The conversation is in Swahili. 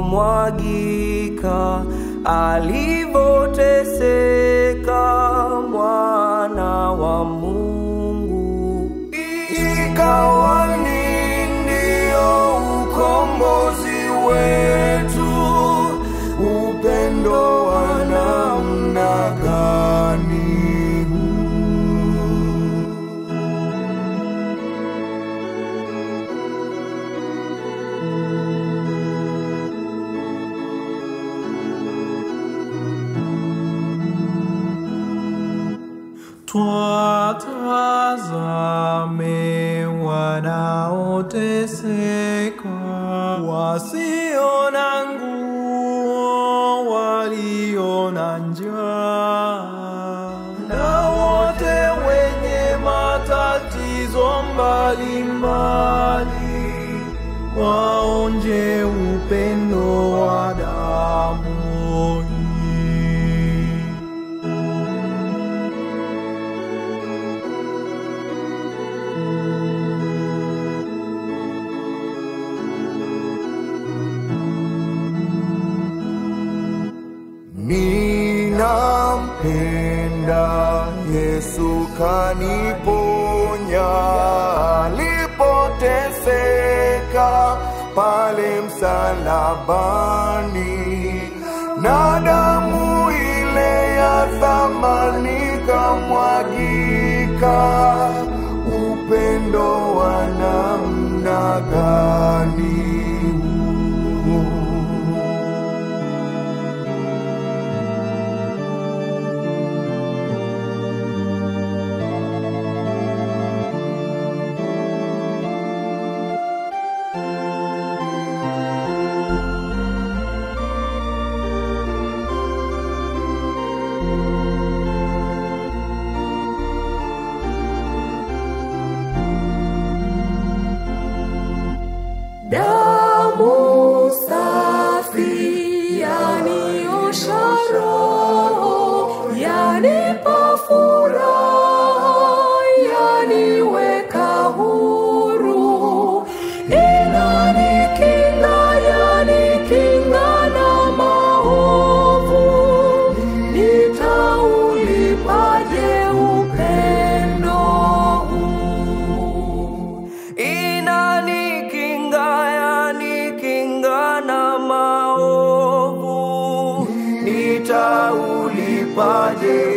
ulivyomwagika alivoteseka mwana wa Mungu, ikawa ni ndio ukombozi wetu. Upendo wa namna gani huu! Twatazame wanaoteseka, wasio na nguo, walio na njaa, na wote wenye matatizo mbalimbali, waonje upendo wa damu hii. Ninampenda Yesu kaniponya alipoteseka pale msalabani, na damu ile ya thamani kamwagika. Upendo wa namna gani huu! Damu safi yaniosha roho, yanipa furaha, yaniweka huru, inanikinga, yanikinga na maovu. Nitaulipaje upendo huu? inanikinga yanikinga na maovu, nitaulipaje